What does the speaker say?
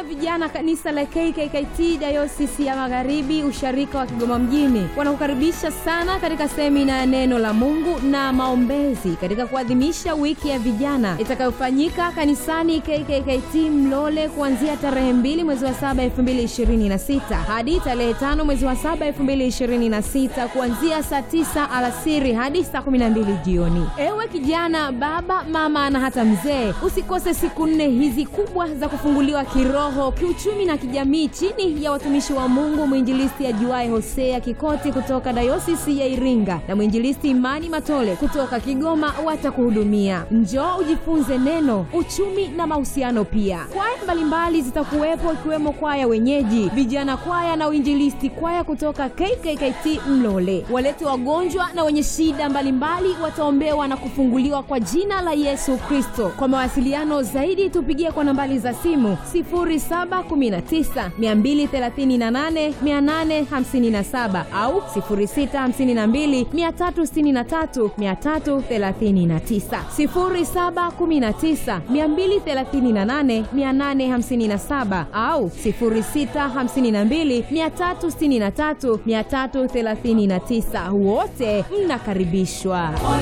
vijana kanisa la KKKT Dayosisi ya Magharibi usharika wa Kigoma mjini wanakukaribisha sana katika semina ya neno la Mungu na maombezi katika kuadhimisha wiki ya vijana itakayofanyika kanisani KKKT Mlole kuanzia tarehe 2 mwezi wa 7 2026 hadi tarehe 5 mwezi wa 7 2026 kuanzia saa 9 alasiri hadi saa 12 jioni. Ewe kijana, baba, mama na hata mzee, usikose siku nne hizi kubwa za kufunguliwa kiroho, kiuchumi na kijamii chini ya watumishi wa Mungu mwinjilisti ajuaye Hosea Kikoti kutoka dayosisi ya Iringa na mwinjilisti Imani Matole kutoka Kigoma watakuhudumia. Njoo ujifunze neno, uchumi na mahusiano pia. Kwaya mbalimbali zitakuwepo ikiwemo kwaya wenyeji, vijana kwaya na uinjilisti kwaya kutoka KKKT Mlole. Walete wagonjwa na wenye shida mbalimbali wataombewa na kufunguliwa kwa jina la Yesu Kristo. Kwa mawasiliano zaidi tupigie kwa nambari za simu 0719 238 857 au 0652 363 339 0719 238 857 au 0652 363 339. Wote mnakaribishwa.